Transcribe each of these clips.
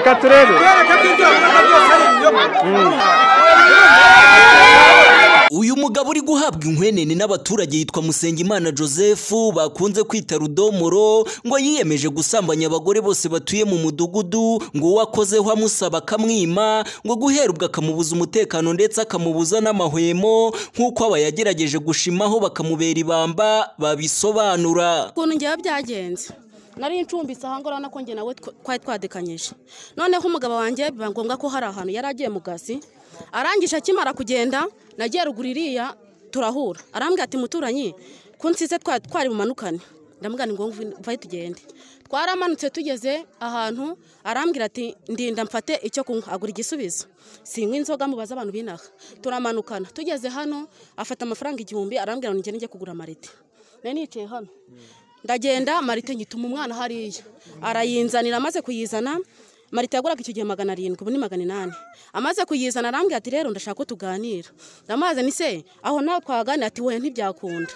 Katureli. uyu mugabo uri guhabwa inkwenene n'abaturage yitwa Musengimana Joseph bakunze kwita Rudomoro ngo yiyemeje gusambanya abagore bose batuye mu mudugudu ngo uwakozeho amusaba akamwima ngo guhera ubwo akamubuza umutekano ndetse akamubuza n'amahwemo nk'uko aba yagerageje gushimaho bakamubera ibamba babisobanura ukuntu ngewe byagenze nari incumbitse aha ngaha urabona ko njye nawe twa- twari twadekanyije noneho umugabo wanjye biba ngombwa ko hari ahantu yari agiye mu kazi arangije akimara kugenda nagiye ruguru iriya turahura arambwira ati muturanyi ko nsize twa- twari bumanukane ndamubwira ni ngombwa uve- vayo tugende twaramanutse tugeze ahantu arambwira ati ndinda mfate icyo kunywa agura igisubizo sinywa inzoga mubaze abantu binaha turamanukana tugeze hano afata amafaranga igihumbi arambwira ngo njye njye kugura amarite nari nicaye hano ndagenda marite nyituma umwana hariya arayinzanira amaze kuyizana marite yaguraga icyo gihe magana arindwi ubu ni magana inani amaze kuyizana arambwira ati rero ndashaka ko tuganira ndamaze ni se aho nawe twaganira ati we ntibyakunda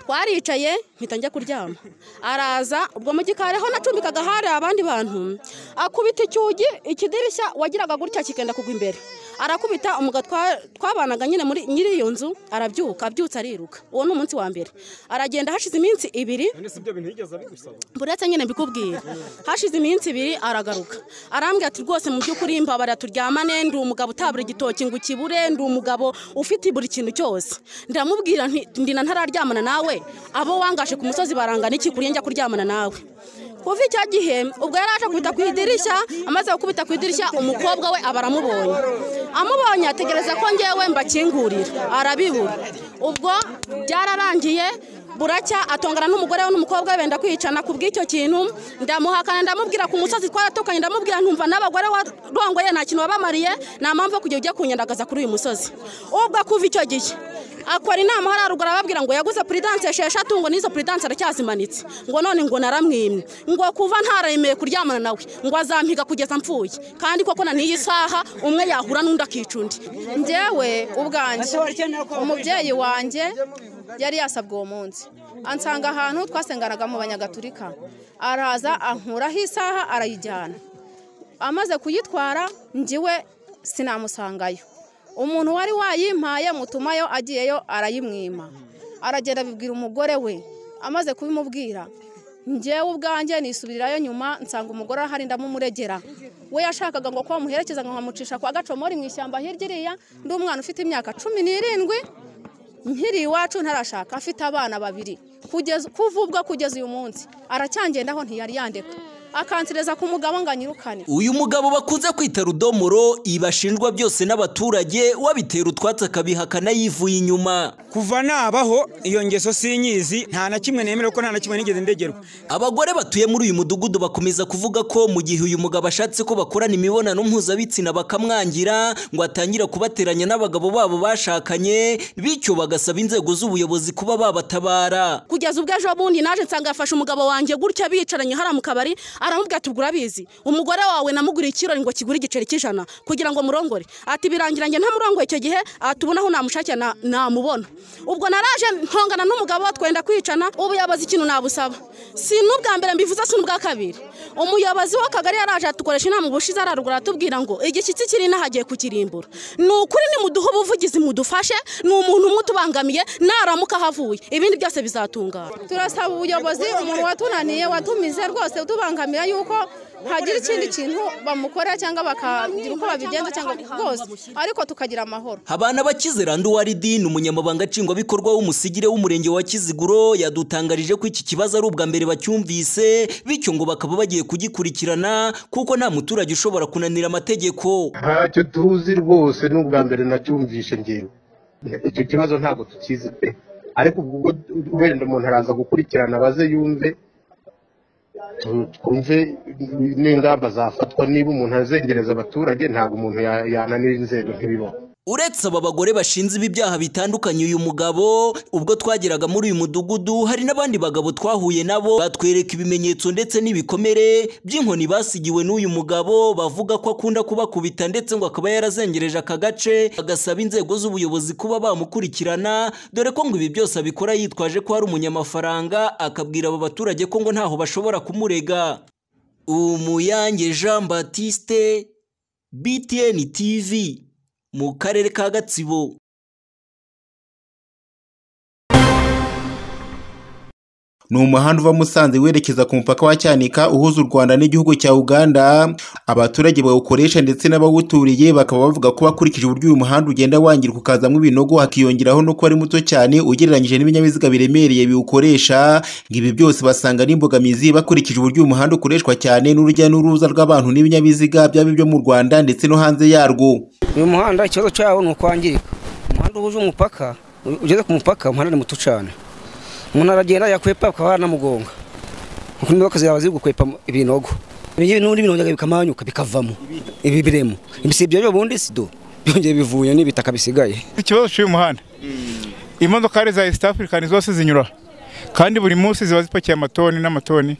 twaricaye mpita njya kuryama araza ubwo mu gikari aho nacumbikaga hari abandi bantu akubita icyugi ikidirishya wagiraga gutya kigenda kugwa imbere arakubita umugabo twa- twabanaga nyine muri nyiri iyo nzu arabyuka abyutse ariruka uwo ni umunsi wa mbere aragenda hashize iminsi ibiri None si ibyo bintu yigeze abigusaba? buretse nyine mbikubwira hashize iminsi ibiri aragaruka arambwira ati rwose mu by'ukuri mbabara turyamane ndi umugabo utabura igitoki ngo ukibure ndi umugabo ufite buri kintu cyose ndamubwira nti ndina ntararyamana nawe abo wangaje ku musozi barangana iki kuri njya kuryamana nawe kuva icyo gihe ubwo yari aje kubita ku idirishya amaze gukubita ku idirishya umukobwa we aba aramubonye amubonye ategereza ko ngewe mbakingurira arabibura ubwo byararangiye buracya atongana n'umugore we n'umukobwa we benda kwicana ku bw'icyo kintu ndamuhakana ndamubwira ku musozi twaratukanye ndamubwira ntumva n'abagore warongoye nta kintu wabamariye nta mpamvu yo kujya ujya kunyandagaza kuri uyu musozi ubwo kuva icyo gihe akora inama hariya ruguru arababwira ngo yaguze puridanse esheshatu ngo n'izo puridanse aracyazimanitse ngo none ngo naramwimye ngo kuva ntaremeye kuryamana nawe ngo azampiga kugeza mpfuye kandi koko na n'iyi saha umwe yahura n'undi akica undi njyewe ubwanjye umubyeyi wanjye yari yasabwe uwo munsi ansanga ahantu twasenganaga mu banyagatulika araza ankuraho isaha arayijyana amaze kuyitwara njyiwe sinamusangayo umuntu wari wayimpaye mutumayo agiyeyo arayimwima aragenda abibwira umugore we amaze kubimubwira njyewe ubwanjye nisubirirayo nyuma nsanga umugore ahari ndamumuregera we yashakaga ngo ko wamuherekeza ngo nkamucisha kwa gacomori mu ishyamba hirya iriya ndi umwana ufite imyaka cumi n'irindwi nkiri iwacu ntarashaka afite abana babiri kugeza kuva ubwo kugeza uyu munsi aracyangendaho ntiyari yandeka akansireza ku mugabo ngo anyirukane uyu mugabo bakunze kwita Rudomoro ibashinjwa byose n'abaturage wabitera utwatsi akabihakana yivuye inyuma kuva nabaho iyo ngeso sinyizi nta na kimwe nemera ko nta na kimwe nigeze ndegerwa Abagore batuye muri uyu mudugudu bakomeza kuvuga ko mu gihe uyu mugabo ashatse ko bakorana imibonano mpuzabitsina bakamwangira ngo atangira kubateranya n'abagabo babo bashakanye bityo bagasaba inzego z'ubuyobozi kuba babatabara kugeza ubwo ejo bundi naje nsanga yafashe umugabo wanjye gutya bicaranye hariya mu kabari aramubwira ati ubwo urabizi umugore wawe namuguriye ikirori ngo kigure igiceri cy'ijana kugira ngo murongore ati birangira njye ntamurongoye icyo gihe atubona aho namushakira na- namubona ubwo naraje ntongana n'umugabo twenda kwicana ubuyobozi ikintu nabusaba si n'ubwa mbere mbivuze si n'ubwa kabiri umuyobozi w'akagari yaraje atukoresha inama ubushize araruguru atubwira ngo igishyitsi kiri inaha agiye kukirimbura ni ukuri nimuduhe ubuvugizi mudufashe ni umuntu umwe utubangamiye naramuka ahavuye ibindi byose bizatungana turasaba ubuyobozi umuntu watunaniye watumize rwose utubangamira yuko hagira ikindi kintu bamukorera cyangwa bakagira uko babigenza cyangwa rwose ariko tukagira amahoro Habana bakizera Nduwaridin umunyamabanga nshingwabikorwa w'umusigire w'umurenge wa Kiziguro yadutangarije ko iki kibazo ari ubwa mbere bacyumvise bityo ngo bakaba bagiye kugikurikirana kuko nta muturage ushobora kunanira amategeko ntacyo tuzi rwose ni ubwa mbere nacyumvishe ngewe icyo kibazo ntabwo tukizi pe ariko ubwo wenda umuntu araza gukurikirana abaze yumve tu- twumve n'ingamba zafatwa niba umuntu azengereza abaturage ntabwo umuntu ya- yananira inzego ntibibone uretse aba bagore bashinze ibi byaha bitandukanye uyu mugabo ubwo twageraga muri uyu mudugudu hari n'abandi bagabo twahuye nabo batwereka ibimenyetso ndetse n'ibikomere by'inkoni basigiwe n'uyu mugabo bavuga ko akunda kubakubita ndetse ngo akaba yarazengereje aka gace bagasaba inzego z'ubuyobozi kuba bamukurikirana dore ko ngo ibi byose abikora yitwaje ko ari umunyamafaranga akabwira aba baturage ko ngo ntaho bashobora kumurega umuyange jean batiste btn tv mu karere ka gatsibo ni umuhanda uva musanze werekeza ku mupaka wa cyanika uhuza u rwanda n'igihugu cya uganda abaturage bawukoresha ndetse n'abawuturiye bakaba bavuga ko bakurikije uburyo uyu muhanda ugenda wangirika ukazamo ibinogo hakiyongeraho no kuba ari muto cyane ugereranyije n'ibinyabiziga biremereye biwukoresha ibi byose basanga ari imbogamizi bakurikije uburyo uyu muhanda ukoreshwa cyane n'urujya n'uruza rw'abantu n'ibinyabiziga byaba ibyo mu rwanda ndetse no hanze yarwo uyu muhanda ikibazo cyawo ni ukwangirika umuhanda uhuje umupaka ugeze ku mupaka umuhanda ni muto cyane umuntu aragenda yakwepa ukaba wanamugonga kuko imodoka zaba ziri gukwepa ibinogo ibingibi n'ubundi binongera bikamanyuka bikavamo ibi biremo ibi si ibyo ubundi sido byongeye bivuye n'ibitaka bisigaye ikibazo cy'uyu muhanda imodoka ari za east african zose zinyura kandi buri munsi ziba zipakiye amatoni n'amatoni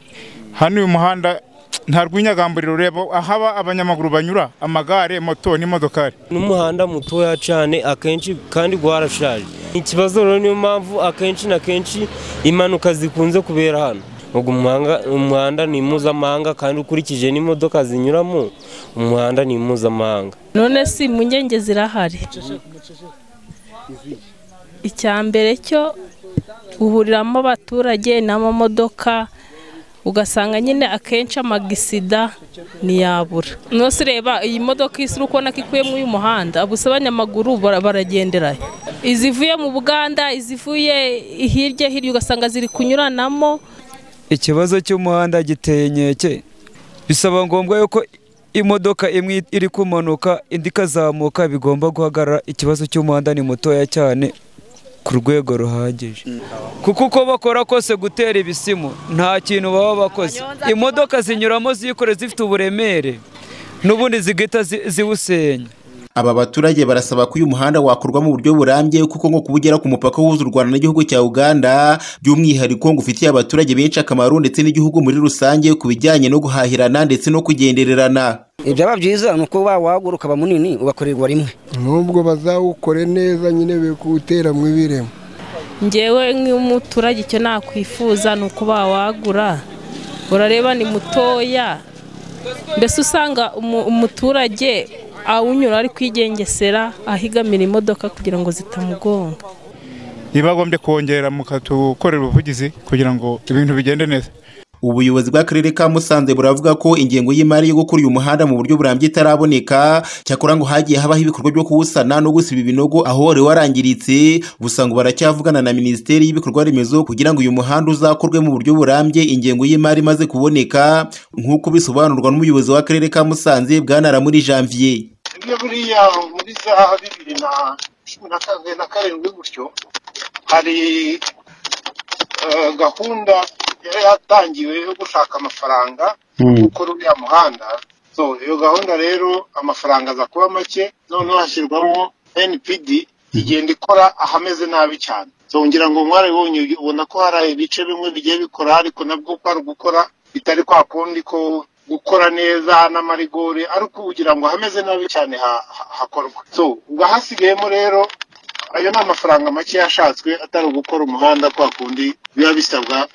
hano uyu muhanda nta rw'inyagamburiro ureba ahaba abanyamaguru banyura amagare moto n'imodokari n'umuhanda mutoya cyane akenshi kandi warashaje ikibazo rero niyo mpamvu akenshi na kenshi impanuka zikunze kubera hano ubwo umuhanga- umuhanda ni mpuzamahanga kandi ukurikije n'imodoka zinyuramo umuhanda ni mpuzamahanga none si impungenge zirahari icya mbere cyo uhuriramo abaturage n'amamodoka ugasanga nyine akenshi amagisida ntiyabura nose reba iyi modoka isi uri kubona ko ikuyemo uyu muhanda gusa abanyamaguru bara- baragenderayo izivuye mu buganda izivuye hirya hirya ugasanga ziri kunyuranamo ikibazo cy'umuhanda giteye inkeke bisaba ngombwa yuko imodoka imwe iri kumanuka indi ikazamuka bigomba guhagarara ikibazo cy'umuhanda ni mutoya cyane ku rwego ruhagije kuko uko bakora kose gutera ibisimu nta kintu baba bakoze imodoka zinyuramo zikore zifite uburemere n'ubundi zigahita zi- ziwusenya Aba baturage barasaba ko uyu muhanda wakorwa mu buryo burambye kuko ngo kubugera ku mupaka uhuza u Rwanda n'igihugu cya Uganda by'umwihariko ngo ufitiye abaturage benshi akamaro ndetse n'igihugu muri rusange ku bijyanye no guhahirana ndetse no kugendererana. ibyaba byiza ni uko wawagura ukaba munini ugakorerwa rimwe n'ubwo bazawukore neza nyine be kuwutera mu ibiremo ngewe nk'umuturage icyo nakwifuza ni uko bawagura urareba ni mutoya mbese usanga umu- umuturage awunyura ari kwigengesera ahigamira imodoka kugira ngo zitamugonga ntibagombye kongera mukatukorera ubuvugizi kugira ngo ibintu bigende neza Ubuyobozi bw'akarere ka Musanze buravuga ko ingengo y'imari yo gukora uyu muhanda mu buryo burambye itaraboneka cyakora ngo hagiye habaho ibikorwa byo kuwusana no gusiba ibinogo aho wari warangiritse gusa ngo baracyavugana na Minisiteri y'Ibikorwa Remezo kugira ngo uyu muhanda uzakorwe mu buryo burambye ingengo y'imari imaze kuboneka nk'uko bisobanurwa n'umuyobozi w'akarere ka Musanze bwanaramuri Janvier Iyo buriya muri za bibiri na cumi na karindwi na karindwi gutyo hari eh, gahunda yari yatangiwe yo gushaka amafaranga gukora uriya muhanda so iyo gahunda rero amafaranga aza kuba make noneho hashyirwamo npd igenda ikora ahameze nabi cyane so ngira ngo mwarabibonye ubona ko hari ibice bimwe bigiye bikora ariko nabwo ko hari gukora bitari kwa kundi ko gukora neza n'amarigore ariko kugira ngo hameze nabi cyane ha- ha- hakorwa so ubwo hasigayemo rero ayo ni amafaranga make yashatswe atari ugukora umuhanda kwa kundi biba bisabwa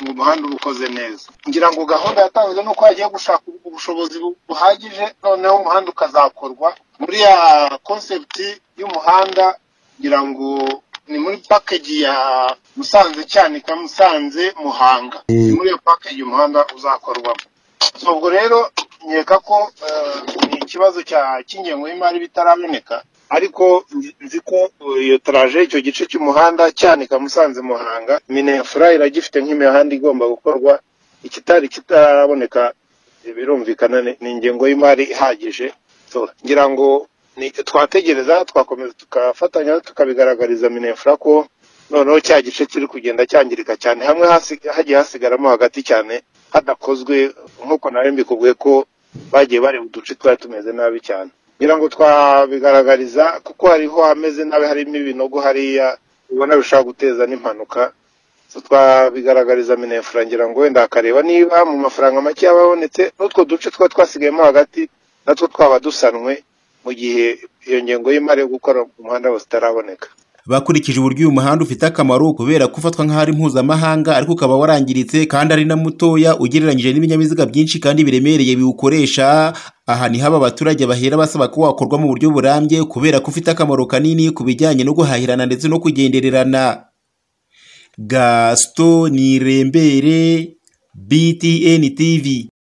ngo umuhanda uba ukoze neza ngira ngo gahunda yatanzwe nuko hagiye gushaka ubushobozi bu- buhagije noneho umuhanda ukazakorwa muri ya concept y'umuhanda ngira ngo ni muri package ya musanze cyanika musanze muhanga ni muri iyo package umuhanda uzakorwamo So, ubwo rero nkeka ko eh, ni ikibazo cya- cy'ingengo y'imari bitaraboneka ariko nzi nzi ko eh, iyo taraje icyo gice cy'umuhanda cyanika musanze muhanga minefura iragifite nk'imihanda igomba gukorwa ikitari kitaraboneka eh, birumvikana ni ni ingengo y'imari ihagije So, ngira ngo ni twategereza twakomeza tugafatanya tukabigaragariza minefura ko noneho cya gice kiri kugenda cyangirika cyane hamwe hasi- hagiye hasigaramo hagati cyane hadakozwe nk'uko nawe mbikubwiye ko bagiye bareba uduce twari tumeze nabi cyane ngira ngo twabigaragariza kuko hariho hameze nabi harimo ibinogo hariya ubona bishobora guteza n'impanuka So, twabigaragariza minefura ngira ngo wenda hakareba niba mu mafaranga make yaba abonetse n'utwo duce twari twasigayemo hagati natwo twaba dusanwe mu gihe iyo ngengo y'imari yo gukora umuhanda wose itaraboneka bakurikije uburyo uyu muhanda ufite akamaro kubera ko ufatwa nk'aho ari mpuzamahanga ariko ukaba warangiritse kandi ari na mutoya ugereranyije n'ibinyabiziga byinshi kandi biremereye biwukoresha aha ni haba abaturage bahera basaba ko wakorwa mu buryo burambye kubera ko ufite akamaro kanini ku bijyanye no guhahirana ndetse no kugendererana gasito nirembere btn tv